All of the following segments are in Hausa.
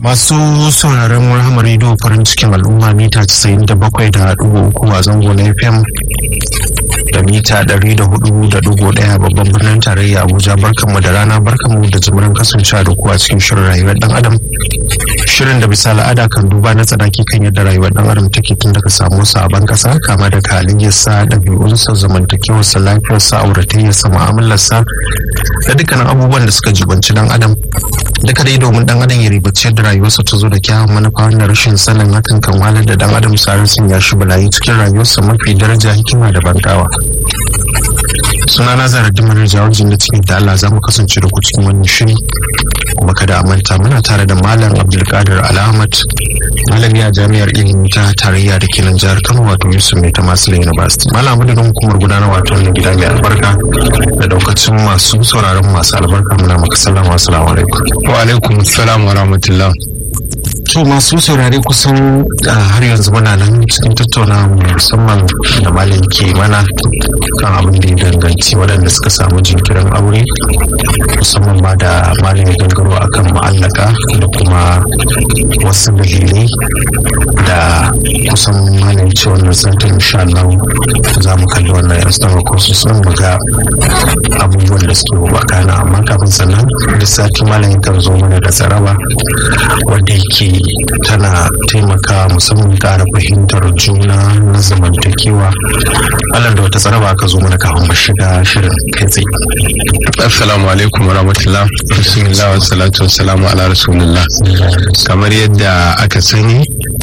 Masu sauraron Rahama Radio farin cikin al'umma mita 97.3 a zango na FM da mita 104.1 babban birnin tarayya Abuja barkanmu da rana barkanmu da jimirin kasancewa da kuwa cikin shirin rayuwar dan adam. Shirin da bisa al'ada kan duba na tsanaki kan yadda rayuwar dan adam take tun daga samu sabon kasa kama daga halayyarsa ɗabi'unsa zamantakewarsa lafiyarsa auratayyarsa mu'amalarsa da dukkanin abubuwan da suka jibanci dan adam duka dai domin dan adam ya ribaci da rayuwarsa ta zo da kyawun manufa wanda rashin sanin hakan kan walar da dan adam sarar sun ya shi balayi cikin rayuwarsa mafi daraja hikima da bangawa suna na zara dimar jawabin da cikin da Allah za mu kasance da ku cikin wannan shiri kuma kada a manta muna tare da malam abdulkadir alhamad malami a jami'ar ilimi ta tarayya da ke nan jihar kano wato yusuf mai ta masu university malam da hukumar gudanar wato wannan gida mai albarka da daukacin masu sauraron masu albarka muna maka sallama assalamu alaikum wa alaikum assalam wa rahmatullah to masu saurare kusan har yanzu muna nan cikin tattauna musamman da malam ke mana kan abin da ya danganci waɗanda suka samu jinkirin aure musamman ma da malam ya gangaro akan ma'allaka da kuma wasu dalilai da kusan malam ce wannan santin insha Allah za mu kalli wannan yan sama ko su sun mu ga abubuwan da suke bakana amma kafin sannan da sati malam yakan zo mana da tsaraba wanda yake tana taimaka musamman ƙara fahimtar juna na zamantakewa Allah da wata tsaraba aka zo mana kafin mu shiga shirin kai tsaye assalamu alaikum wa rahmatullah bismillah wa salatu wa salamu ala rasulillah kamar yadda aka sani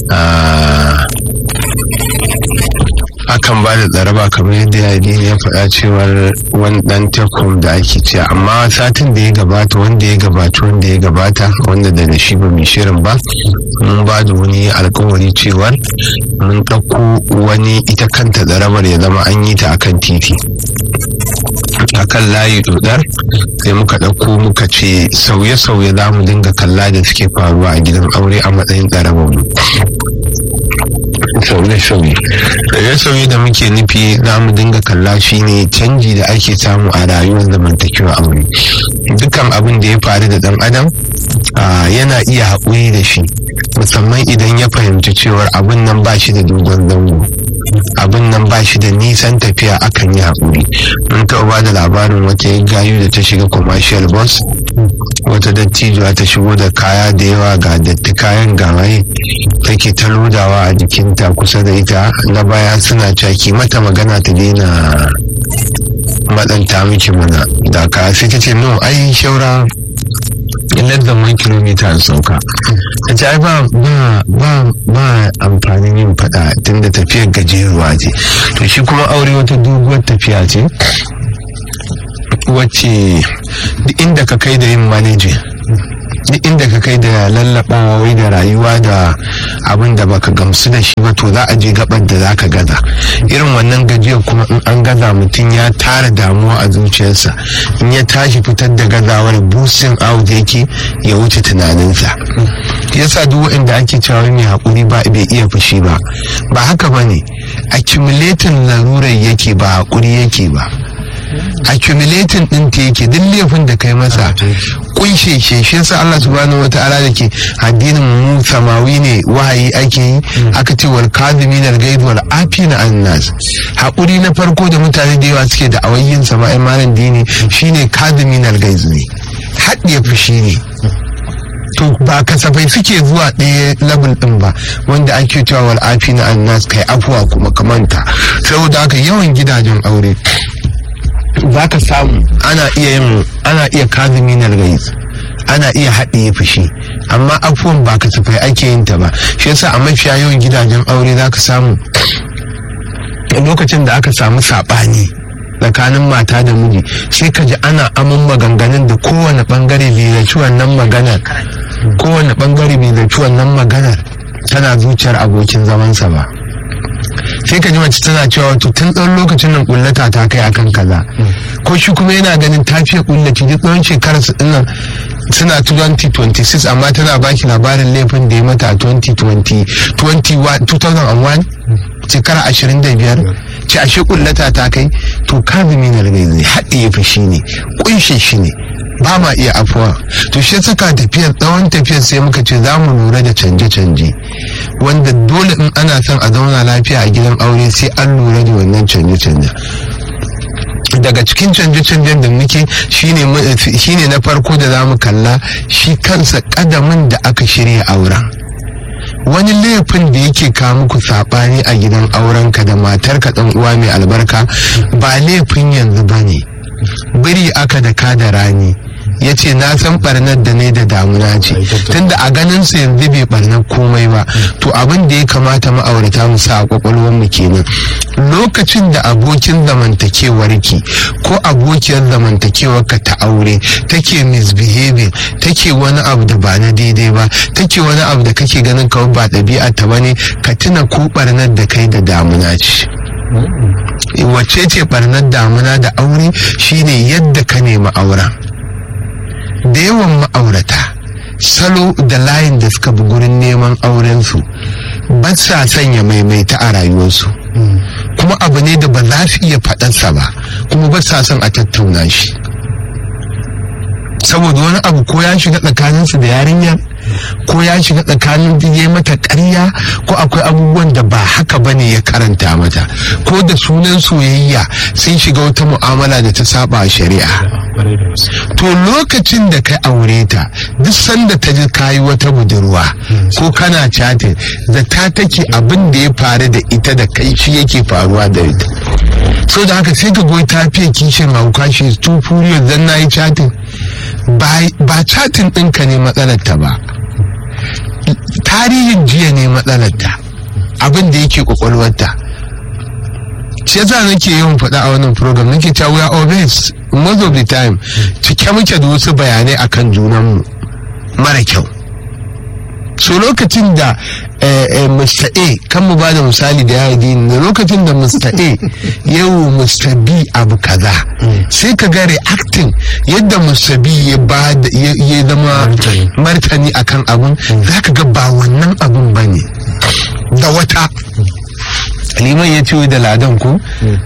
akan ba da tsaraba kamar yadda ya ya faɗa cewar wani ɗan tekom da ake ce amma satin da ya gabata wanda ya gabata wanda ya gabata wanda da shi ba mai shirin ba mun ba da wani alkawari cewar mun ɗauko wani ita kanta tsarabar ya zama an yi ta akan titi akan layi dodar sai muka ɗauko muka ce sauye-sauye za mu dinga kalla da suke faruwa a gidan aure a matsayin tsarabar mu sauye-sauye sauye-sauye da muke nufi za mu dinga kalla shi ne canji da ake samu a rayuwar zamantakewa aure dukkan abin da ya faru da dan adam yana iya haƙuri da shi musamman idan ya fahimci cewar abin nan ba shi da dogon zango abin nan ba shi da nisan tafiya akan yi haƙuri mun taɓa ba da labarin wata gayu da ta shiga commercial bus wata dattijuwa ta shigo da kaya da yawa ga datti kayan gawaye take ta lodawa a jikinta kusa da ita na baya suna caki mata magana ta daina matsanta miki mana da ka sai ta ce no ai shaura less than one kilomita an sauka ta ce ai ba ba ba amfanin yin fada tunda tafiyar gajeruwa ce to shi kuma aure wata doguwar tafiya ce wacce duk inda ka kai da yin manaji duk inda ka kai da lallabawa wai da rayuwa da abin da baka gamsu da shi ba to za a je gabar da za ka gaza irin wannan gajiyar kuma in an gaza mutum ya tara damuwa a zuciyarsa in ya tashi fitar da gazawar busin out yake ya wuce tunaninsa yasa duk waɗanda ake cewa mai haƙuri ba bai iya fushi ba ba haka ba ne accumulating larurar yake ba haƙuri yake ba accumulating din ta yake duk laifin da kai masa kunshe shi shi yasa Allah subhanahu wataala da ke addinin mu samawi ne wahayi ake yi aka ce wal kadhimin al ghaid wal afina an nas hakuri na farko da mutane da yawa suke da awayyin sama'in malam dini shine kadhimin al ghaid ne haɗiye fushi ne to ba kasafai suke zuwa ɗaya level ɗin ba wanda ake cewa wal afina an nas kai afuwa kuma kamanta saboda haka yawan gidajen aure za ka samu ana iya yin ana iya kazumi na gais ana iya haɗiye fushi amma afuwan ba kasafai ake yin ta ba shi yasa a mafiya yawan gidajen aure za ka samu lokacin da aka samu saɓani tsakanin mata da miji sai ka ji ana aman maganganun da kowane bangare bai zaci wannan maganar kowane bangare bai zaci wannan maganar tana zuciyar abokin zamansa ba sai ka ji mace tana cewa wato tun tsawon lokacin nan kullata ta kai akan kaza ko shi kuma yana ganin ta fiye kullaci duk tsawon shekarar su dinnan suna 2026 amma tana baki labarin laifin da ya mata a 2020 2001 shekara 25 ce ashe kullata ta kai to kazumi na rigai haɗe ya fi shi ne kunshe shi ne ba ma iya afuwa to shi saka tafiyar tsawon tafiyar sai muka ce za mu lura da canje-canje wanda dole in ana son a zauna lafiya a gidan aure sai an lura da wannan canje-canje daga cikin canje-canjen da muke shine na farko da za mu kalla shi kansa kadamin da aka shirya auren wani laifin da yake kawo muku saɓani a gidan aurenka da matarka ɗan uwa mai albarka ba laifin yanzu ba ne biri aka da ka da rani ya ce na san barnar da ne da damuna ce tunda a ganin su yanzu bai barnar komai ba to abin da ya kamata ma'aurata mu sa a kwakwalwar mu kenan lokacin da abokin zamantakewar ki ko abokiyar zamantakewar ka ta aure take misbehaving take wani abu da ba na daidai ba take wani abu da kake ganin kawai ba ɗabi'a ta bane ka tuna ko barnar da kai da damuna ce wacce ce barnar damuna da aure shine yadda ka nemi auren da yawan ma'aurata salo da layin da suka bi gurin neman aurensu ba sa sanya maimaita a rayuwarsu kuma abu ne da ba za su iya faɗansa ba kuma ba sa son a tattauna shi saboda wani abu ko ya shiga tsakaninsu da yarinyar ko ya shiga tsakanin ya mata ƙarya ko akwai abubuwan da ba haka ba ne ya karanta mata ko da sunan soyayya sun shiga wata mu'amala da ta saba a shari'a to lokacin da ka aure ta duk sanda ta ji kayi wata budurwa ko kana chatin da ta take abin da ya faru da ita da kai shi yake faruwa da ita so da haka sai ka goyi ta fiye kishin hauka shi tu furious dan na yi chatin ba chatin ɗinka ne matsalar ta ba tarihin jiya ne matsalarta abin da yake kwakwalwarta shi yasa nake yawan faɗa a wannan program nake cewa we are always most of the time cike muke da wasu bayanai akan junanmu mara kyau so lokacin da Mr. A kan mu ba da misali da ya da lokacin da Mr. A yau Mr. B abu kaza sai ka ga reacting yadda Mr. B ya ba ya zama martani akan abun za ka ga ba wannan abun ba ne da wata liman ya ce da ladan ku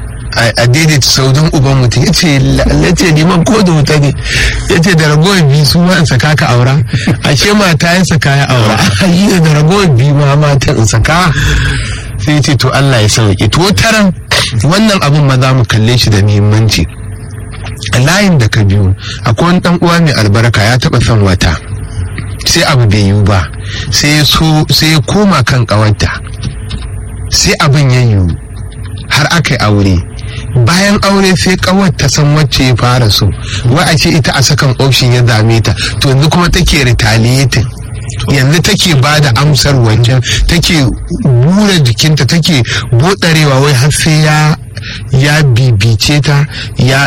a daidaita saudan uban mutum ya ce lace liman ko da wuta ne ya ce da ragowar biyu su ma in saka ka aura ashe mata ya saka ya aura yi da ragowar biyu ma mata in saka sai ya ce to Allah ya sauke to taran wannan abin ma za mu kalle shi da muhimmanci a layin da ka biyu akwai wani dan uwa mai albarka ya taba son wata sai abu bai yiwu ba sai ya koma kan kawarta sai abin ya yiwu har aka yi aure bayan aure sai kawar ta san wacce ya fara so wai a ce ita a sakan option ya dame ta to yanzu kuma take retaliating yanzu take ba da amsar wancan take bura jikinta take bodarewa wai har sai ya ya bibice ta ya,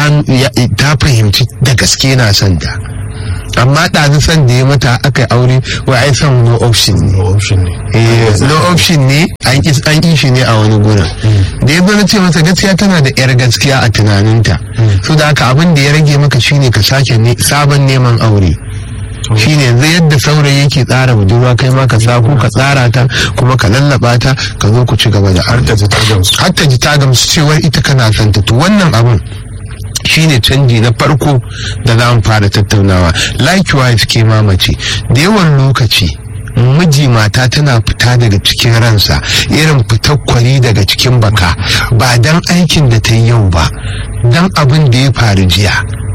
ta fahimci da gaske na son ta amma ɗazu san da ya mata aka aure wai ai son no option ne no option ne an ƙi shi ne a wani gurin da ya na ce masa gaskiya tana da yar gaskiya a tunaninta so da haka abin da ya rage maka shine ka sake sabon neman aure shine yanzu yadda saurayi yake tsara budurwa kai ma ka sako ka tsara ta kuma ka lallaba ta ka zo ku ci gaba da har ta ji ta gamsu cewar ita kana santa to wannan abin shine canji na farko da za mu fara tattaunawa likewise ke mamace da yawan lokaci miji mata tana fita daga cikin ransa irin fitar kwari daga cikin baka ba dan aikin da ta yi yau ba dan abin da ya faru jiya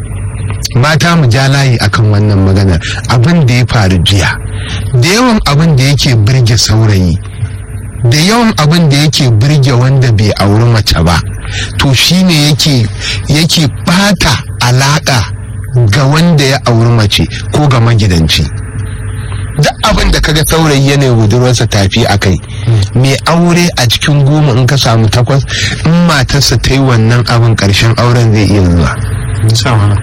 mata mu ja layi akan wannan maganar abin da ya faru jiya da yawan abin da yake birge saurayi da yawan abin da yake birge wanda bai auri mace ba to shine yake yake bata alaka ga wanda ya auri mace ko ga magidanci duk abin da kaga saurayi yana budurwarsa tafi a kai mai aure a cikin goma in ka samu takwas in matarsa ta yi wannan abin karshen auren zai iya zuwa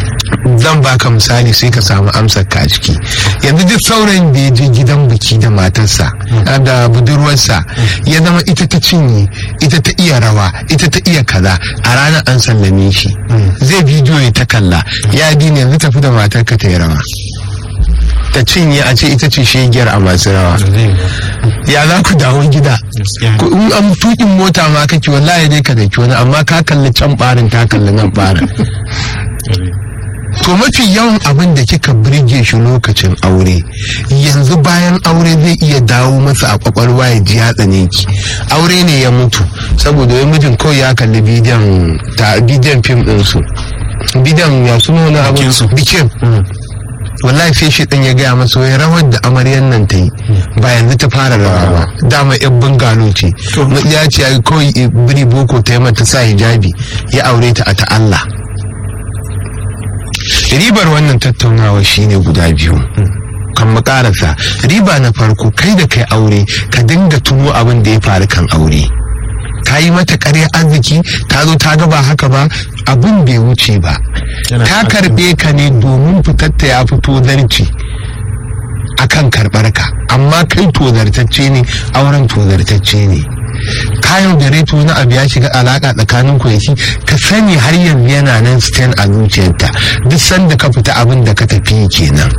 zan baka misali sai ka samu amsar ka a ciki yanzu duk saurayin da ya je gidan biki da matarsa da budurwarsa ya zama ita ta cinye ita ta iya rawa ita ta iya kaza a ranar an sallame shi zai bidiyo ya ta kalla ya dina yanzu tafi da matarka ta yi rawa ta cinye a ce ita ce shegiyar a masu rawa ya za ku dawo gida in an tukin mota ma kake wallahi dai ka daki wani amma ka kalli can barin ta kalli nan barin to mafi yawan abin da kika birge shi lokacin aure yanzu bayan aure zai iya dawo masa a kwakwalwa ya ji ya tsane ki aure ne ya mutu saboda wai mijin kawai ya kalli bidiyon ta bidiyon fim din su bidiyon ya suna wani abu Bikinsu. bikin wallahi sai shi ya gaya masa wai rawar da amaryan nan ta yi ba yanzu ta fara rawa ba dama yan bungalo ce To. ya ce ai kawai eh, biri boko ta yi mata sa hijabi ya aure ta a ta Allah ribar wannan tattaunawa shine guda biyu kan mu karasa riba na farko kai da kai aure ka dinga tuno abin da ya faru kan aure ka yi mata ƙarya arziki ta zo ta gaba haka ba abin bai wuce ba Yana ta da karɓe ka ne domin fitatta ya fito zarci akan karɓar ka amma kai tozartacce ne auren tozartacce ne kayan da reto na abu ya shiga alaka tsakanin ku da shi ka sani har yanzu yana nan stand a zuciyarta duk sanda ka fita abin da ka tafi kenan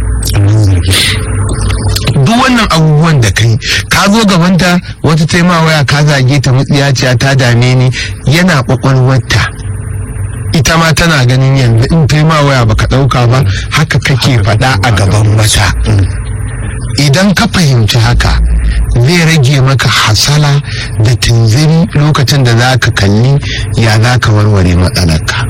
duk wannan abubuwan da kai ka zo gabanta wata taima waya ka zage ta mutsiyaciya ta dame ni yana kwakwalwarta ita ma tana ganin yanzu in taima waya baka dauka ba haka kake faɗa a gaban mata idan ka fahimci haka zai rage maka hasala da tunziri lokacin da za ka kalli ya za ka warware matsalarka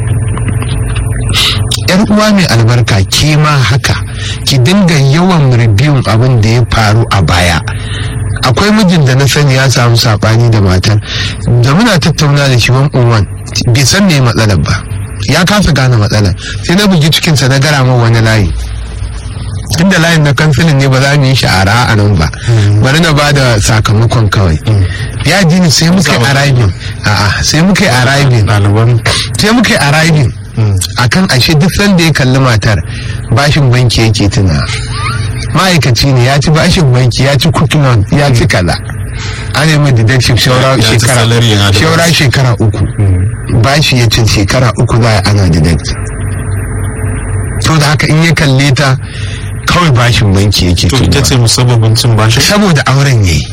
yar uwa mai albarka ke ma haka ki dinga yawan ribiyun abin da ya faru a baya akwai mijin da na sani ya samu sabani da matar da muna tattauna da shi wan uwan bai san me matsalar ba ya kasa gane matsalar sai na bugi cikinsa na gara min wani layi inda layin na kansilin ne ba za mu yi sha'ara a nan ba bari na ba da sakamakon kawai ya ji ni sai muka yi arriving a'a sai muka yi arriving ɗaliban sai muka yi arriving akan ashe duk sanda ya kalli matar bashin banki yake tuna ma'aikaci ne ya ci bashin banki ya ci kutunan ya ci kaza an yi mai deduction shaura Ya ci shekara salary yana da shaura shekara uku bashi ya ci shekara uku za a ana deduct to da haka in ya kalle ta kawai bashin banki yake to ita tunawa. ce musabbabin cin bashi saboda auren yayi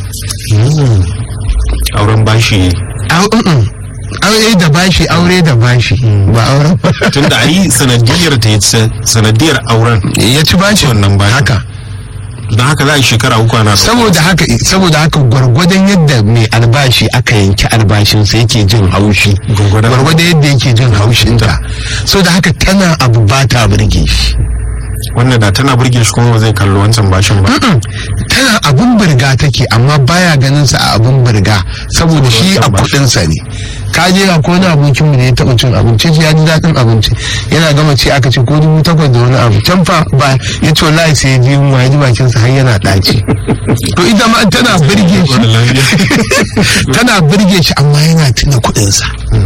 auren bashi Au- mm-mm. aure da bashi aure da bashi ba auren ba tunda ai sanadiyar ta yace sanadiyar auren ya ci bashi Wannan bashin. haka don haka za a yi shekara uku ana saboda haka saboda haka gwargwadon yadda mai albashi aka yanki albashin sa yake jin haushi Gwargwadon- gwargwadon yadda yake jin haushin ta so da haka tana abu ba ta burge shi wannan da tana burge shi kuma ba zai kalli wancan bashin ba Mm-mm. tana abun burga take amma baya ganin sa a abun burga saboda shi a wancan bashi. kudin sa ne ka je ga ko wani abokin mu da ya taba cin abinci ya ji daɗin abinci yana gama ci aka ce ko dubu takwas da wani abu can fa ba ya ce wallahi sai ya ji yunwa ya ji bakin sa har yana ɗaci to ita ma tana burge shi Wani lafiya. tana burge shi amma yana tuna kuɗinsa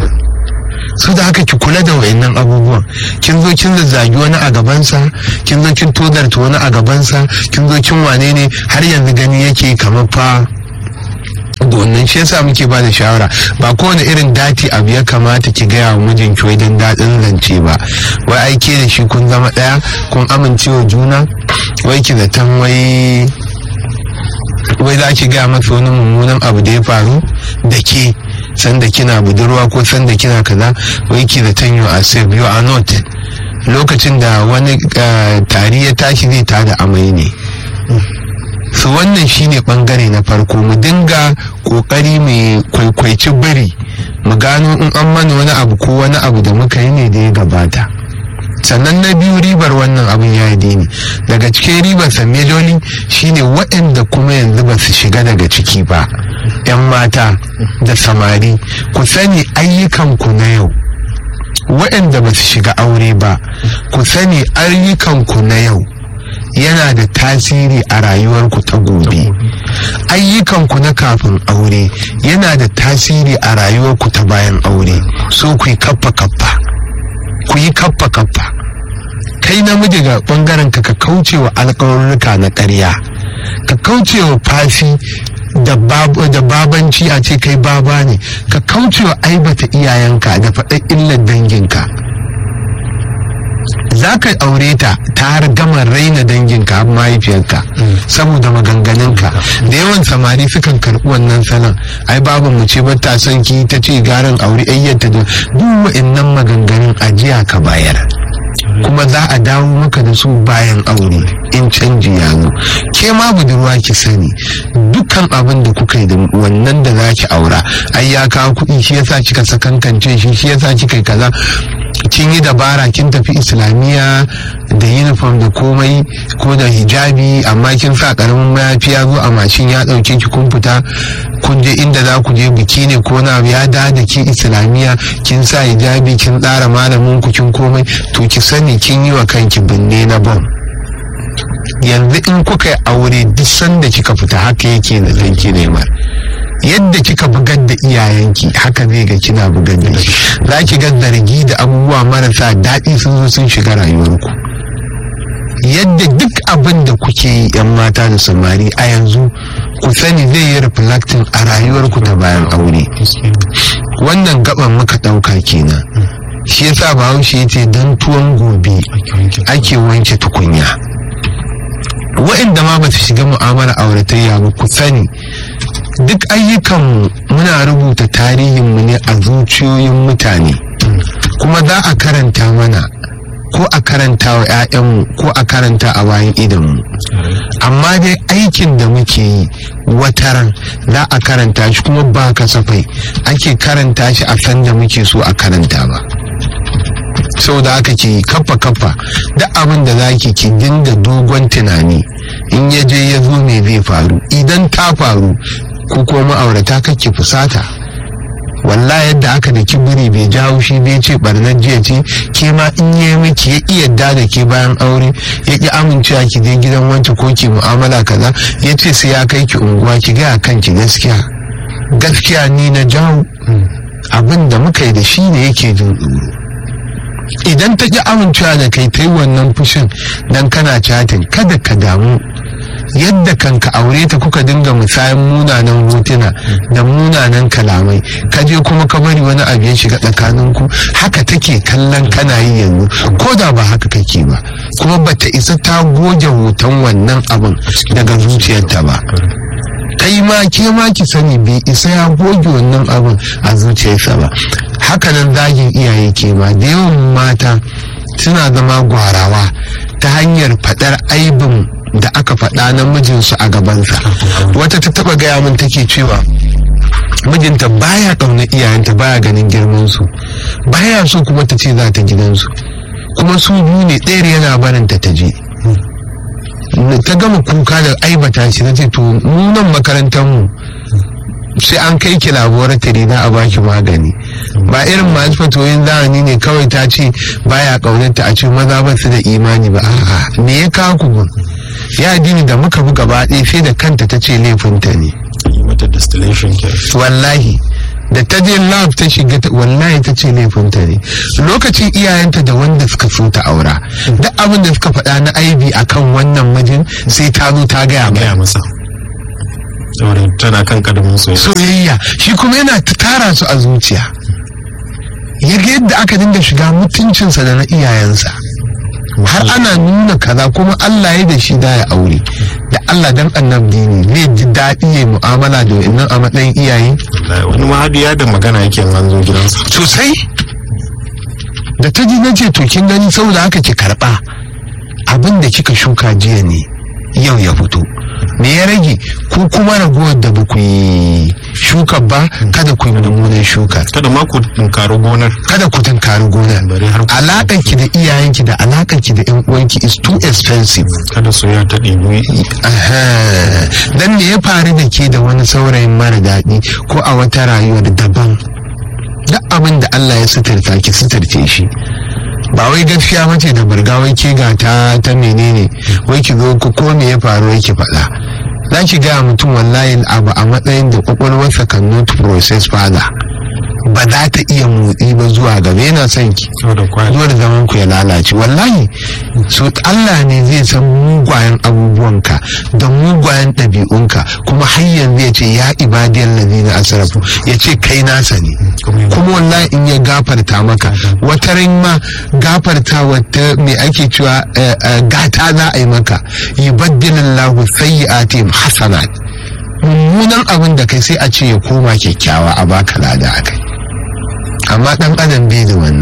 su da haka ki kula da wayannan abubuwan kin zo kin zazzagi wani a gabansa kin zo kin todarta wani a gabansa kin zo kin wane ne har yanzu gani yake kamar fa da wannan shi yasa muke ba da shawara ba kowane irin dati abu ya kamata ki gaya wa mijinki wai don daɗin zance ba wai aike da shi kun zama ɗaya kun amincewa juna wai ki zaton wai wai za ki gaya masa wani mummunan abu da ya faru da ke sanda kina budurwa ko sanda kina kaza wai ki da tanyo a safe you are not lokacin da wani eh, tari ya tashi zai tada amai ne su wannan shine bangare na farko mu dinga kokari mai kwaikwaici biri mu gano in an mana wani abu ko wani abu da muka yi ne da ya gabata sannan na biyu ribar wannan abin ya yi dini daga cikin ribar samejoli shine waɗanda kuma yanzu ba su shiga daga ciki ba 'yan mata da samari ku sani ayyukanku na yau waɗanda ba su shiga aure ba ku sani ayyukanku na yau yana da tasiri a rayuwarku ta gobe ayyukanku na kafin aure yana da tasiri a rayuwarku ta bayan aure so ku yi kaffa kaffa ku yi kaffa kaffa kai namiji ga bangaren ka ka kauce wa alƙawarruka na ƙarya ka kauce wa fashi da bab- da babanci a ce kai baba ne ka kauce wa aibata iyayenka da faɗa illar danginka za ka aure ta ta har gama raina danginka har mahaifiyarka saboda maganganunka da yawan samari sukan karɓi wannan salon ai babu mu ce bata son ki ta ce garin aure ayyanta da duk wa'annan maganganun ajiya ka bayar kuma za a dawo maka da su bayan aure in canji ya zo ke ma budurwa ki sani dukkan abin da kuka yi da wannan da za ki aura ai ya kawo kuɗi shi yasa kika sakankance shi shi yasa kika yi kaza kin yi dabara kin tafi islamiyya da uniform da komai ko da hijabi amma kin sa karamin mayafi ya zo a mashin ya dauke ki kun fita kun je inda za ku je biki ne ko na ya da da ki islamiyya kin sa hijabi kin tsara malamin ku kin komai to ki sani kin yi wa kanki binne na bom yanzu in kuka yi aure duk sanda kika fita haka yake da danki nema yadda kika bugar da iyayenki haka zai ga kina bugar da shi za ki ga zargi da abubuwa marasa daɗi sun zo sun shiga rayuwarku yadda duk abin da kuke yi yan mata da samari a yanzu ku sani zai yi reflecting a rayuwarku ta bayan aure wannan gaban muka ɗauka kenan shi yasa bahaushe ya ce don tuwon gobe ake wanke tukunya wa'inda ma ba su shiga mu'amala auratayya ba ku sani duk ayyukan muna rubuta tarihinmu ne a zuciyoyin mutane kuma za a karanta mana ko a karanta wa 'ya'yanmu ko a karanta a bayan idanmu amma dai aikin da muke yi wataran za a karanta shi kuma ba kasafai ake karanta shi a san da muke so a karanta ba sau da aka ke kafa kafa da abin da za ki ki dinga dogon tunani in ya je ya zo me zai faru idan ta faru ko kuma ma'aurata kake fusata walla yadda aka da kibiri bai jawo shi bai ce barnar jiya ce ke ma in yi miki ya iya da da ke bayan aure ya ki amincewa ki je gidan wance ko ki mu'amala kaza ya ce sai ya kai ki unguwa ki gaya kanki gaskiya gaskiya ni na jawo abin da muka yi da shi ne yake jin tsoro idan ta ki amincewa da kai ta yi wannan fushin dan kana chatin kada ka damu yadda kanka aure ta kuka dinga musayan munanan hotuna da munanan kalamai ka je kuma ka bari wani abu ya shiga tsakaninku haka take kallon kana yi yanzu ko da ba haka kake ba kuma bata isa ta goge hoton wannan abin daga zuciyarta ba kai ma ke ma ki sani bai isa ya goge wannan abin a zuciyarsa ba hakanan zagin iyaye ke ma da yawan mata suna zama gwarawa ta hanyar faɗar aibin da aka faɗa na mijinsu a gabansa wata ta taɓa gaya min take cewa mijinta baya ƙauna iyayenta baya ganin girmansu baya so kuma ta ce za ta gidansu kuma su biyu ne ɗayar yana barinta ta je ta gama kuka da aibata shi na ce to nunan makarantar mu sai an kai ki laboratory na a baki magani ba irin masu fatoyin zamani ne kawai ta ce baya kaunarta a ce maza ba su da imani ba a'a me ya kawo ku gun ya dini da muka bi gaba ɗaya sai da kanta ta ce laifinta ne mata distillation ke wallahi da ta je lab ta shiga wallahi ta ce laifinta ne lokacin iyayenta da wanda suka so ta aura duk abin da suka faɗa na aibi akan wannan mijin sai ta zo ta gaya mai gaya masa saboda tana kan kadamin soyayya soyayya shi kuma yana tara su a zuciya ya ga yadda aka dinga shiga mutuncinsa da na iyayensa har ana nuna kaza kuma Allah ya da shi da ya aure da Allah dan annabi ne zai ji daɗi ya mu'amala da wannan a matsayin iyaye wani mahadiya da magana yake an zo gidansa sosai da ta ji nace to kin gani saboda haka ki karba abin da kika shuka jiya ne yau ya fito me ya rage ko kuma ragowar da ba ku yi shuka ba kada ku yi mummunan shuka kada ma ku tunkari gonar kada ku tunkari gonar Bari har ku- alaƙar ki da iyayenki da alaƙar ki da yan uwanki is too expensive kada soyayya ta ɗibi Aha. dan me ya faru da ke da wani saurayin mara daɗi ko a wata rayuwar daban duk abin da Allah ya suturta ki suturce shi ba wai gaskiya mace da burga wai ke ga ta ta menene wai ki zo ku ko me ya faru wai ki faɗa za ki gaya mutum wallahi abu a matsayin da kwakwalwarsa kan not process further ba za ta iya motsi ba zuwa gaba yana son ki saboda kwaya zuwa da zaman ku ya lalace wallahi so Allah ne zai san mugwayen abubuwanka da mugwayen ɗabi'unka kuma har yanzu ya ce ya ibadiyar lazina asrafu ya ce kai nasa ne kuma wallahi in ya gafarta maka wata ran ma gafarta wata me ake cewa eh, eh, gata za a yi maka yubaddilillahu sayyi'atihim hasanat mummunan abin da kai sai a ce ya koma kyakkyawa a baka lada a kai amma dan adam bai da wannan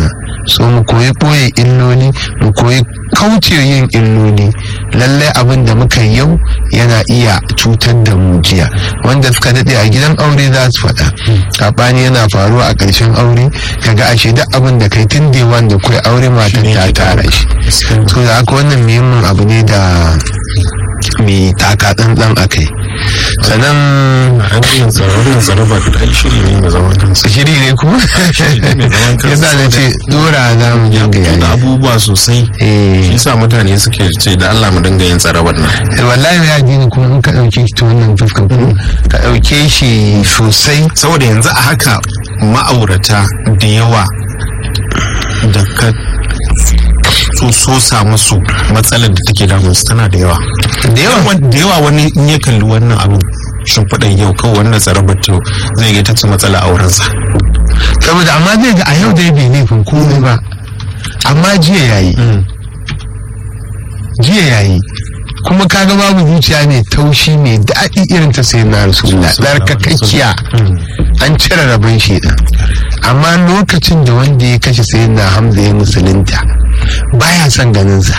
so mu koyi ɓoye illoli mu koyi kauce yin illoli lallai abin da muka yi yau yana iya cutar da mu jiya wanda suka daɗe a gidan aure za su faɗa saɓani yana faruwa a ƙarshen aure kaga ashe duk abin da kai tun da wanda kai aure matan ta tara shi so da haka wannan muhimmin abu ne da mai taka tsantsan a kai sannan wannan tsaro ba da shiri ne mai zaman kansa shiri ne kuma yasa na ce dora za mu dinga da yayi abubuwa sosai eh shi sa mutane suke ce da Allah mu dinga yin tsarabar nan wallahi ya ji ni kuma in ka ɗauke shi ta wannan fuskar ko ka ɗauke shi sosai saboda yanzu a haka ma'aurata da yawa da ka so so sa musu matsalar da take damun su tana da yawa da yawa da yawa wani in ya kalli wannan abin shimfiɗan yau kawai wannan tsarabar to zai ga ta ce matsala a wurinsa saboda amma zai ga a yau dai bai laifin komai ba amma jiya yayi jiya yayi kuma kaga babu zuciya mai taushi mai daɗi irin ta sai na rasulullah tsarkakakkiya an cire rabon shi amma lokacin da wanda ya kashe sai na hamza ya musulunta baya son ganinsa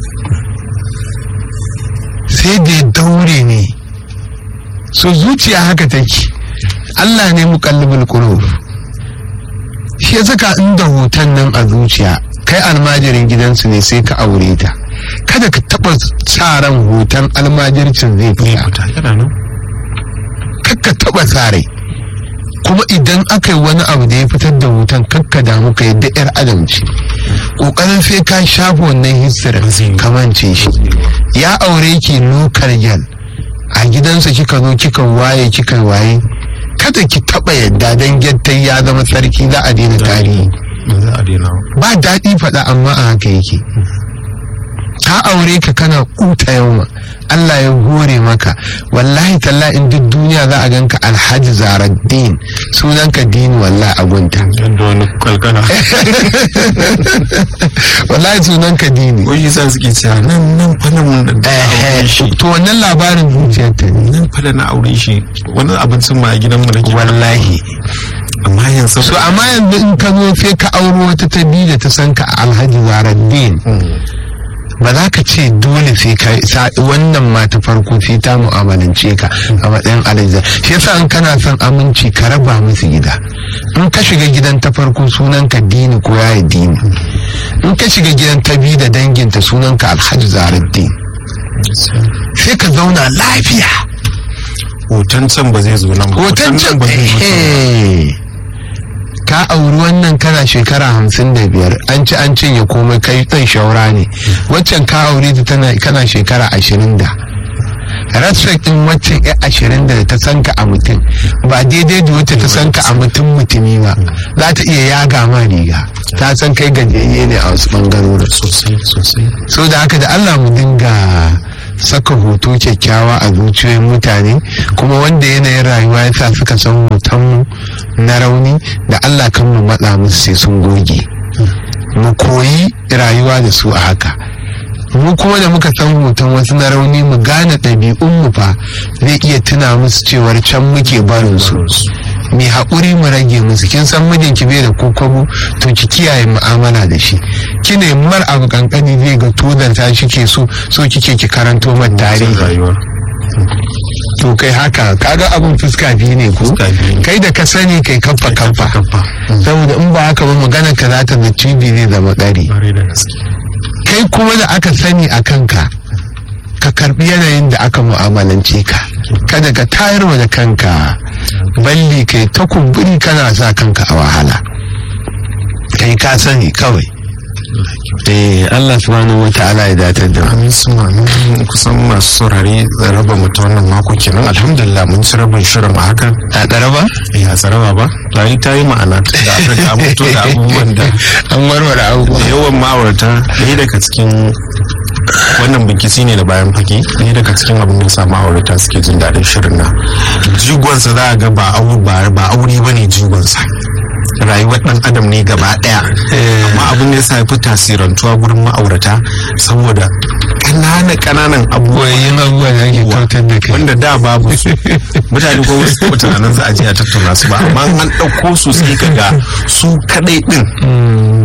sai da ya daure ne so zuciya haka take Allah ne muqallibul qulub shi ya saka inda hoton nan a zuciya kai almajirin gidansu ne sai ka aure ta kada ka taba sa ran hoton almajircin zai fita yana nan kakka taba sa rai kuma idan aka yi wani abu da ya fitar da hoton kakka damu ka yadda yar adam ce kokarin sai ka shafa wannan history kamance shi ya aure ki lokar gyal a gidansa kika zo kika waye kika waye kada ki taba yadda dan gyattai ya zama sarki za a daina tarihi ba za a daina ba. ba daɗi faɗa amma a haka yake ka aure ka kana kuta yauma Allah ya hore maka wallahi talla in duk duniya za a ganka alhaji zaraddin sunanka dini wallahi a gunta yadda wani kwalkana wallahi sunanka dini ko shi sa suke cewa nan nan fa nan da na aure shi to wannan labarin zuciyarta ne nan fa da na aure shi wani abincin ma a gidanmu da ke wallahi amma yanzu so amma yanzu in ka zo sai ka auro wata ta biyu da ta san ka alhaji zaraddin ba za ka ce dole sai ka sa- wannan ma ta farko sai ta mu'amalance ka a matsayin alhaji shi yasa in kana son aminci ka raba musu gida in ka shiga gidan ta farko sunan ka dini ko yayi dini in ka shiga gidan ta biyu da danginta sunan ka alhaji zaraddin sai ka zauna lafiya hoton can ba zai zo nan ba hoton can ba zai zo can ba. eh, ka auri wannan kana shekara hamsin da biyar an ci an cinye komai kai ɗan shaura ne waccan ka aure ta tana kana shekara ashirin da respect din waccan ya ashirin da ta san ka a mutum ba daidai da wacce ta san ka a mutum mutumi ba za ta iya yaga ma riga ta san kai gajiyayye ne a wasu bangarorin sosai sosai so da haka da Allah mu dinga saka hoto kyakkyawa a zuciyoyin mutane kuma wanda yanayin rayuwa ya sa suka san hotonmu na rauni da Allah kan mu matsa musu sai sun goge mu koyi rayuwa da su a haka mu kuma da muka san hoton wasu na rauni mu gane ɗabi'un mu fa zai iya tuna musu cewar can muke barin su mai haƙuri mu rage musu kin san mijinki bai da kokobo to ki kiyaye mu'amala da shi kine mar abu kankani zai ga tozarta shi ke so so kike ki karanto man tarihi rayuwar to kai haka kaga abun fuska biyu ne ko Fuska biyu ne. kai da ka sani kai kamfa kamfa kafa saboda in ba haka ba magana ka za ta da cibi zai zama ƙari bare da gaske kai kuma da aka sani a kanka ka karbi yanayin da aka mu'amalance ka kada ka tayar wa da kanka balli kai ta kumburi kana sa kanka a wahala kai ka sani kawai eh Allah subhanahu wata'ala ya datar da mu amin su mamin kusan masu saurare raba mu ta wannan mako kenan alhamdulillah mun ci rabin shirin a haka a ɗaraba ya tsaraba ba ta yi ta yi ma'ana da aka ga mutu da abubuwan da an warware abubuwa yawan ma'aurata ɗaya daga cikin wannan binkisi ne da bayan fage ɗaya daga cikin abin da sa ma'aurata suke jin daɗin shirin nan jigonsa za a ga ba aure ba ba aure ba ne jigonsa rayuwar ɗan adam ne gaba ɗaya amma abin da ya sa ya fi tasirantuwa gurin ma'aurata saboda ƙananan ƙananan abubuwa koyayyun abubuwa da ake kautar da kai wanda da babu su mutane ko wasu ko tunanin za a je a tattauna su ba amma an ɗauko su sai ka ga su kaɗai ɗin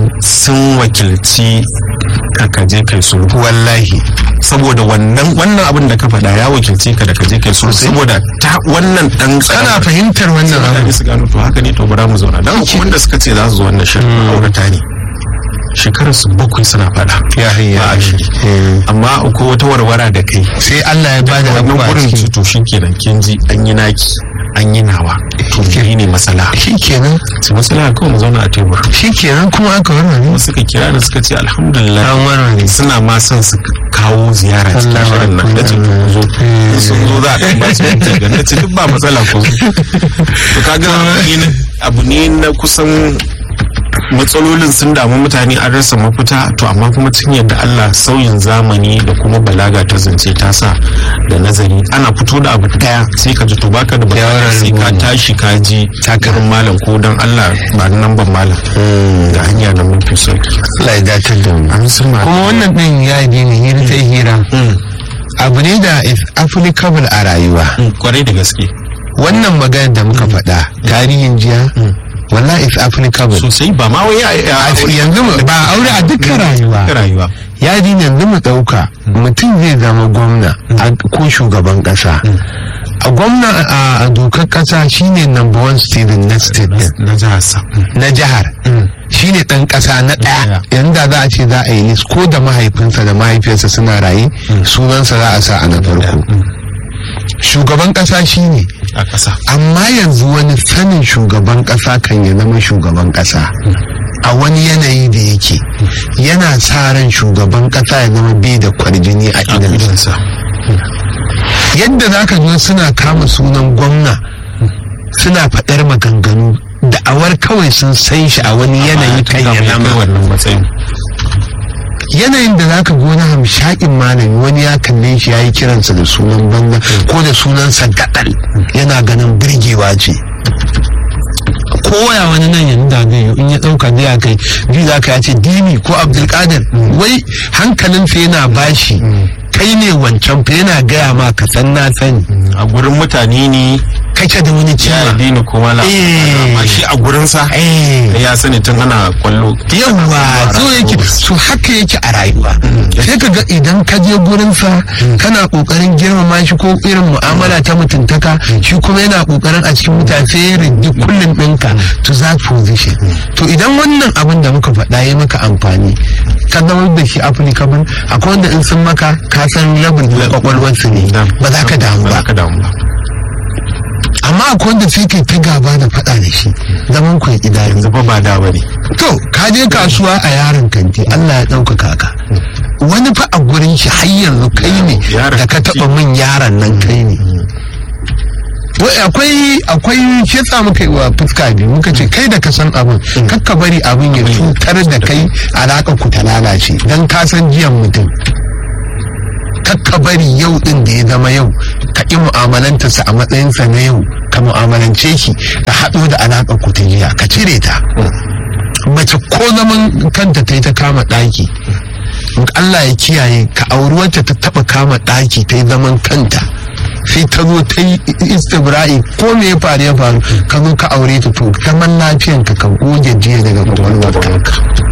sun wakilci ka kaje kai sulhu wallahi saboda wannan wannan abin da ka faɗa ya wakilci ka da kaje kai sulhu Sosai. saboda ta wannan dan kana fahimtar wannan mutane abu su gano to haka ne to bara mu zauna dan kuma wanda suka ce za su zo wannan shirin ma'aurata ne shekarar su bakwai suna faɗa ya hayya ba a shiri amma akwai wata warwara da kai sai Allah ya bada wannan abubuwa a gurin ciki ci to shikenan kin ji an yi naki an yi nawa to ni ne matsala shikenan su matsala kawai mu zauna a tebur shikenan kuma aka warware suka kira da suka ce alhamdulillah an warware suna ma son su kawo ziyara cikin Allahu shirin nan da ce Akbar. ku zo in sun zo za a ɗan ba su minti ga na ce duk ba matsala ku zo to kaga ni na- abu ne na kusan matsalolin sun damu mutane an rasa mafita to amma kuma cikin yadda Allah sauyin zamani da kuma balaga ta zance ta sa da nazari ana fito da abu daya sai ka ji to baka da bukata sai ka tashi ka ji takarin malam ko dan Allah ba nan ban malam da hanya na mafi sauki Allah ya datar da mu an sun ma kuma wannan din ya yi ne hira ta hira abu ne da is applicable a rayuwa kwarai da gaske wannan magana da muka faɗa tarihin jiya wallahi is applicable sosai ba ma wai A- yanzu mu- ba aure a dukkan rayuwa rayuwa yadi yanzu mu ɗauka mutum zai zama gwamna a- ko shugaban ƙasa a gwamna a- a dokar ƙasa shine number one student na state din na jihar sa na jihar shine ɗan ƙasa na ɗaya yanda za a ce za a yi list ko da mahaifinsa da mahaifiyarsa suna raye sunansa za a sa a na farko shugaban ƙasa shine a ƙasa amma yanzu wani sanin shugaban ƙasa kan ya zama shugaban ƙasa a wani yanayi da yake yana sa ran shugaban ƙasa ya zama bai da kwarjini a a idansa idansa yadda za ka zo suna kama sunan gwamna suna faɗar maganganu da'awar kawai sun san shi a wani yanayi kan ya zama wannan matsayin yanayin da za ka gona hamshakin malami wani ya kalle shi ya yi kiransa da sunan banza ko da sunansa gaɗal yana ganin birgewa ce koya wani nan yanzu da zai yi in ya ɗauka zai kai ji za ka ya ce dini ko abdulkadir wai hankalinsa yana bashi kai ne wancan fa yana gaya ma ka san na sani a gurin mutane ne kake da wani ya ciwa dini kuma la Eh. amma shi a gurinsa eh ya sani tun ana kwallo yawwa so yake so haka yake a rayuwa sai ka ga idan ka je gurinsa kana kokarin girmama shi ko irin mu'amala ta mutuntaka shi kuma yana kokarin a cikin mutane sai ya rigi kullum ɗinka to that position to idan wannan abin da muka faɗa ya maka amfani ka zama da shi applicable akwai wanda in sun maka ka san rabin kwakwalwarsu ne ba za ka damu ba ba za ka damu ba amma akwai wanda sai kai ta gaba da faɗa da shi zaman ku ya idanu yanzu fa ba da bane To, ka je kasuwa a yaron kanti, Allah ya ɗaukaka ka. Wani fa a gurin shi har yanzu kai ne Yaron da ka kanti. taɓa min yaron nan kai ne. Wai akwai akwai shi yasa muka yi wa fuska biyu muka ce kai da ka san abin kakka bari abin ya cutar da kai alaƙa ku ta lalace don ka san jiyan mutum. kakka bari yau din da ya zama yau ka ƙi mu'amalantarsa a matsayinsa na yau ka mu'amalance shi ka haɗo da alaƙar ku ta jiya ka cire ta mace ko zaman kanta ta yi ta kama ɗaki Allah ya kiyaye ka auri wacce ta taɓa kama ɗaki ta yi zaman kanta sai ta zo ta yi istibra'i ko me ya faru ya faru ka zo ka aure ta to zaman lafiyanka ka goge jiya daga kwakwalwarka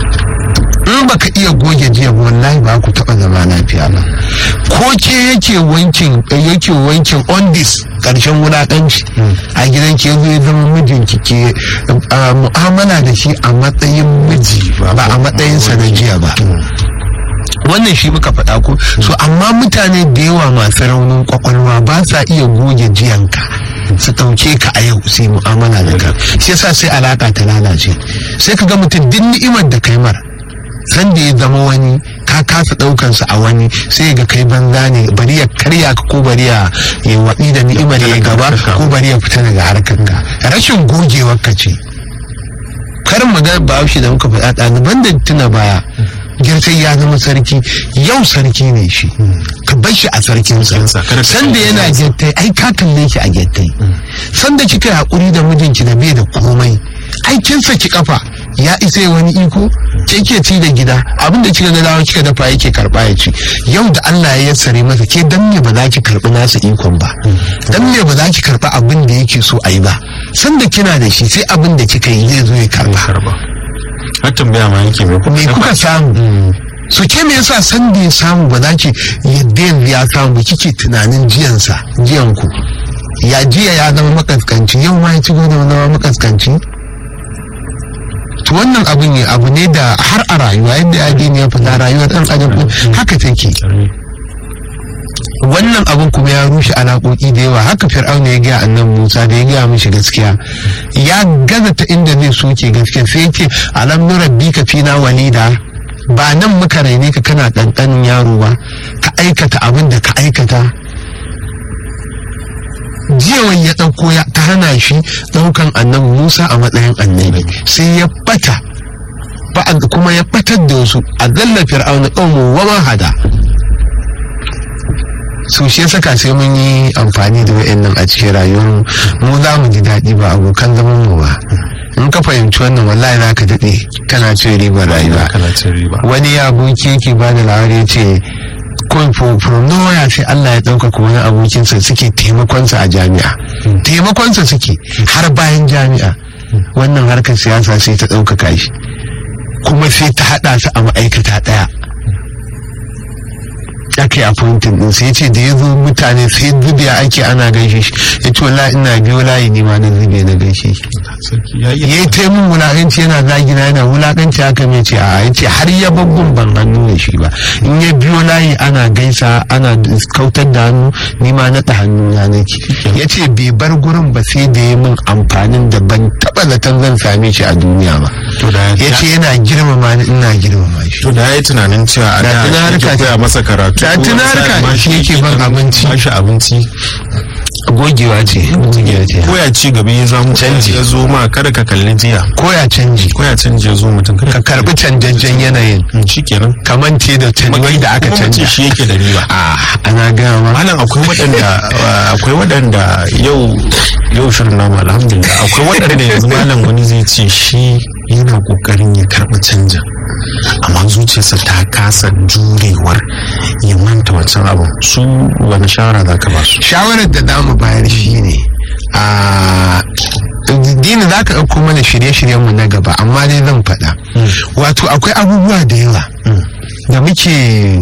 in baka iya goge jiya ba wallahi ba ku taba zama lafiya ba ko ke yake wankin yake wankin on this karshen wulakanci a gidan ke zo ya zama mijinki ke uh, mu'amala da shi a matsayin miji ba a matsayin sa na jiya ba wannan shi muka faɗa ko so amma mutane da yawa masu raunin kwakwalwa ba sa iya goge jiyanka su ɗauke ka a yau sai mu'amala da ka shi yasa sai alaka ta lalace sai ka ga mutum duk ni'imar da kai mara san da ya zama wani ka kasa ɗaukansa a wani sai ga kai banza ne bari ya karya ka ko bari ya yi waɗi da ni'imar ya gaba ko bari ya fita daga harkar ka rashin gogewar ka ce karin magana bahaushe da muka faɗa ɗaliban da tuna baya girtai ya zama sarki yau sarki ne shi ka bar shi a sarkinsa sanda yana gyattai ai ka kalle shi a gyattai sanda kika yi haƙuri da mijinki da bai da komai ai kin saki kafa ya isa wani iko ke ke ci da gida abin da kika ga dawo kika dafa yake karba ya ci yau da Allah ya yassare masa ke dan me ba za ki karbi nasa ikon ba dan me ba za ki karba abin da yake so a yi ba sanda kina da shi sai abin da kika yi zai zo ya karba har tambaya ma yake mai me kuka samu su ke me yasa san da ya samu ba za ki yadda yanzu ya samu ba kike tunanin jiyansa jiyan ku ya jiya ya zama makaskanci yau ma ya ci gaba da zama makaskanci to wannan abu ne abu ne da har a rayuwa yadda addini ya fita rayuwar dan adam din haka take wannan abun kuma ya rushe alaƙoƙi da yawa haka fir'auna ya gaya annan musa da ya gaya mishi gaskiya ya gaza ta inda zai soke gaskiya sai yake alam nurabbi ka fina walida ba nan muka raine ka kana ɗanɗanin yaro ba ka aikata abin da ka aikata jiyawan ya ɗauko ya ta hana shi ɗaukan annabi musa a matsayin annabi sai ya bata kuma ya batar da wasu a zalla fir'auna ƙaumu wa hada so shi saka sai mun yi amfani da wa'annan a cikin rayuwar mu za mu ji daɗi ba abokan zaman mu ba in ka fahimci wannan wallahi za ka daɗe kana cin ribar rayuwa wani ya aboki yake ba da labari ce from nowhere sai Allah ya ɗaukaka wani abokinsa suke taimakonsa a jami'a taimakonsa suke har bayan jami'a wannan harkar siyasa sai ta ɗaukaka shi kuma sai ta haɗa su a ma'aikata ɗaya aka yi appointing din sai ce da ya zo mutane sai zube ake ana gaishe shi ya ce wallahi ina biyo layi ne ma na zube na gaishe shi ya yi taimun wulakanci yana zagina yana wulakanci haka mai ce a ya ce har ya babban ban hannu da shi ba in ya biyo layi ana gaisa ana kautar da hannu ni ma naɗa hannu na nake ya ce bai bar gurin ba sai da ya min amfanin da ban taɓa zaton zan same shi a duniya ba ya ce yana girmama ni ina girmama shi to da ya yi tunanin cewa a da ya koya masa karatu ta tunarka shi yake ban abinci bashi abinci gogewa ce gogewa ce koya ci gaba ya zama canji ya zo ma kada ka kalli jiya koya canji koya canji ya zo mutum ka karbi canjajjen yanayin shikenan kamance da canji da aka canja shi yake da riba a ana gaya ma malam akwai waɗanda akwai waɗanda yau yau shirin namu alhamdulillah akwai waɗanda yanzu malam wani zai ce shi yana kokarin ya karɓi canjin amma zuciyarsa ta kasa jurewar ya manta wancan abu su wani shawara za ka ba su shawarar da za mu bayar shi ne a dini za ka ɗauko mana shirye-shiryenmu na gaba amma dai zan faɗa wato akwai abubuwa da yawa da muke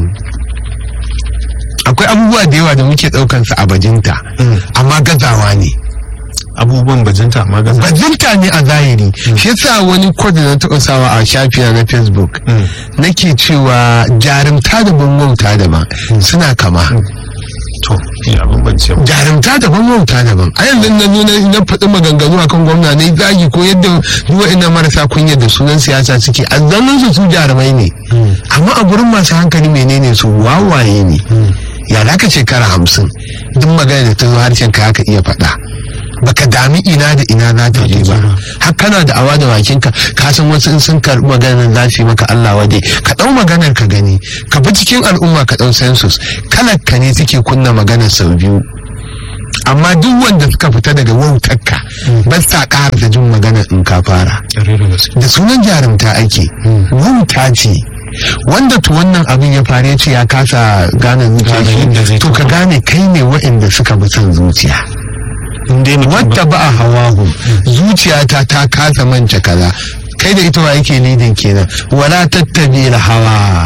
akwai abubuwa da yawa da muke ɗaukansa a bajinta amma gazawa ne abubuwan bajinta amma gaza bajinta ne a zahiri shi yasa wani kod na taɓa sawa a shafina na facebook nake cewa jarumta da wauta daban suna kama to ya bambance mu jarumta daban wauta daban a yanzu na zo na faɗi maganganu akan gwamna na zagi ko yadda duwa ina marasa kunya da sunan siyasa suke a zanen su su jarumai ne amma a gurin masu hankali menene su wawaye ne ya da ka shekara hamsin duk magana da ta zo harshen ka haka iya faɗa baka dami ina da ina za ta je ba har kana da awa da bakinka ka san wasu in sun karɓi maganar za su yi maka Allah wade ka ɗau maganar ka gani ka bi cikin al'umma ka ɗau census kalar ka ne suke kunna maganar sau biyu amma duk wanda suka fita daga wautarka ba sa ƙara da jin magana in ka fara da sunan jarumta ake wauta ce wanda to wannan abin ya fara ya ce ya kasa gane zuciya to ka gane kai ne waɗanda suka bi son zuciya wadda ba a hawahu zuciyata ta kasa manta kaza kai da ita wa yake lidin kenan wala tattabi hawa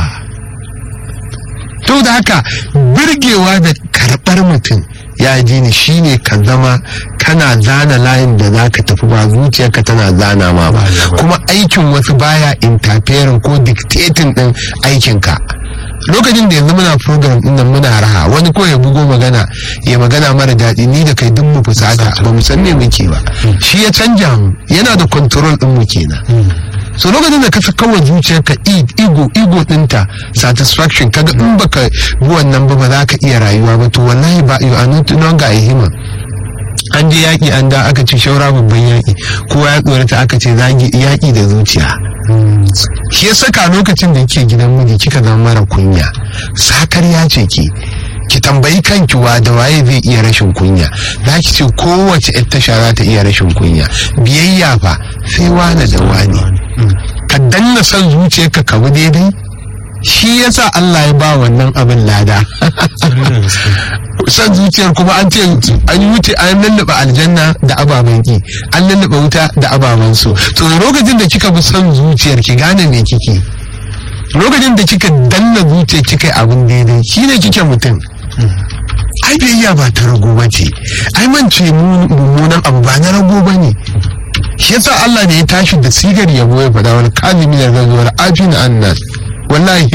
to da haka birgewa da karɓar mutum ya ji ni shine ka zama kana zana layin da za ka tafi ba zuciyarka tana zana ma ba kuma aikin wasu baya interfering ko dictating din aikinka lokacin da yanzu muna program din nan muna raha wani ko ya bugo magana ya magana mara daɗi ni da kai duk mu fusata ba mu san me muke ba shi ya canja mu yana da control din mu kenan so lokacin da ka saka wa zuciyarka ego ego dinta satisfaction kaga in baka bi wannan ba ba za ka iya rayuwa ba to wallahi ba you are not longer a human an je yaƙi an da aka ce shaura babban yaƙi kowa ya tsorata aka ce yaƙi da zuciya shi ya saka lokacin da yake gidan miji kika zama mara kunya sakar ya ce ki ki tambayi kanki wa da waye zai iya rashin kunya za ki ce kowace yar tasha za ta iya rashin kunya biyayya fa sai wane da wane ka danna son zuciyarka ka bi daidai shi yasa Allah ya ba wannan abin lada san zuciyar kuma an ce an yi wuce an lallaba aljanna da ababen ki an lallaba wuta da ababen so to lokacin da kika bi son zuciyar ki gane me kike lokacin da kika danna zuciyar kika yi abin daidai shine kike mutum ai biyayya ba ta rago ba ce ai mance mummunan abu ba na rago ba ne shi yasa Allah ne ya tashi da sigar yabo ya faɗa wani kalimi da gazuwar afin annas wallahi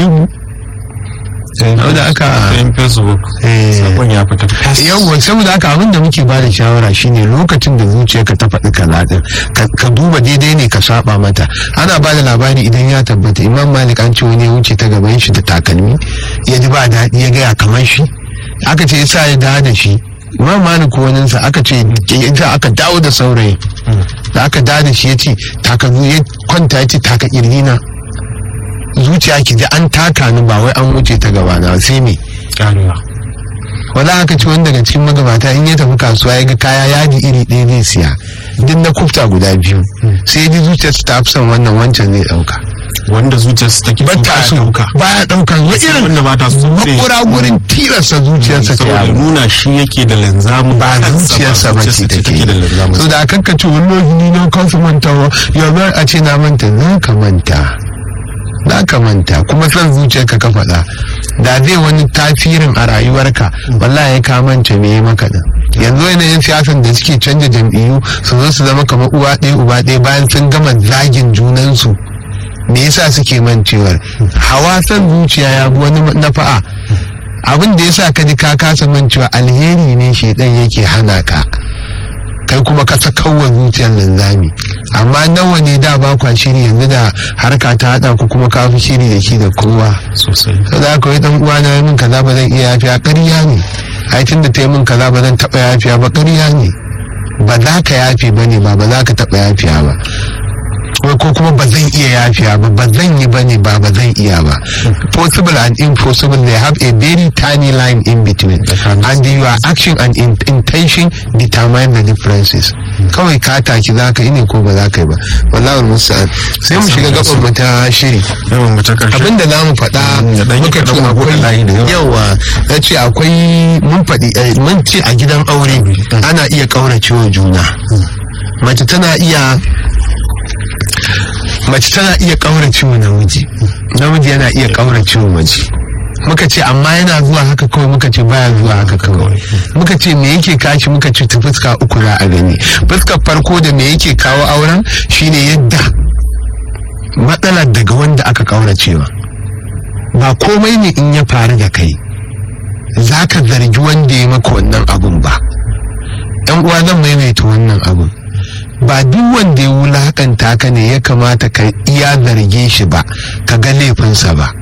da aka yin facebook sakon ya fita yawwa saboda haka abin da muke ba da shawara shine lokacin da zuciyarka ta faɗi kaza din ka duba daidai ne ka saba mata ana ba da labari idan ya tabbata imam malik an ce wani ya wuce ta gaban shi da takalmi ya ji ba daɗi ya gaya kamar shi aka ce yasa ya dawo da shi imam malik waninsa aka ce yasa aka dawo da saurayi da aka dawo da shi ya ce takalmi ya kwanta ya ce taka kirgina zuciya ki ji an taka ni ba wai an wuce ta gaba na sai me wala aka ci wani daga cikin magabata in ya tafi kasuwa ya ga kaya yadi iri ɗaya zai siya duk na kufta guda biyu sai ji zuciyarsa ta fi son wannan wancan zai ɗauka wanda zuciyarsa take ba ta so baya ɗauka wa irin wanda ba ta so makura gurin tilasta zuciyarsa ta saboda yawo nuna shi yake da linzamin ba zuciyarsa ba ce take da linzamin so da akan ka ce wallahi ni na kansu mantawa ya bar a ce na manta za ka manta za ka manta kuma son zuciyarka ka faɗa da zai wani tasirin a rayuwarka wallahi ya ka manta me ya maka din yanzu yanayin siyasan da suke canja jam'iyyu su zo su zama kamar uwa ɗaya uba ɗaya bayan sun gama zagin junansu me yasa suke mancewar hawa son zuciya ya bi wani nafa'a abin da yasa ka ji ka kasa mancewa alheri ne shedan yake hana ka kai kuma ka sakawa zuciyar linzami amma nawa ne da ba kwa shiri yanzu da harka ta hada ku kuma ka fi shiri da shi da kowa sosai za ka yi dan uwa na min kaza ba zan iya yafiya ƙarya ne ai tunda ta yi min kaza ba zan taɓa yafiya ba ƙarya ne ba za ka yafe ba ne ba ba za ka taɓa yafiya ba ko ko kuma ba zan iya yafiya ba ba zan yi ba ne ba ba zan iya ba possible and impossible they have a very tiny line in between and your action and in- intention determine the differences kawai ka taki za ka yi ne ko ba za ka yi ba wallahi musa'an sai mu shiga gaban mu ta shiri yawan mace karshe abinda za mu faɗa da ɗan muka yi ce kaɗan akwai layi da yawa. yawa ya ce akwai mun faɗi eh, mun ce a gidan aure ana iya ƙauracewa juna mace tana iya mace tana iya ƙauracewa namiji namiji yana iya ƙauracewa mace muka ce amma yana zuwa haka kawai muka ce baya zuwa haka kawai muka ce me yake kashi muka ce ta fuska uku za a gani fuskar farko da me yake kawo auren shine yadda matsalar daga wanda aka ƙauracewa ba komai ne in ya faru da kai za ka zargi wanda ya maka wannan abun ba yan uwa zan maimaita wannan abun ba duk wanda ya wulakanta ka ne ya kamata ka iya zarge shi ba ka ga laifinsa ba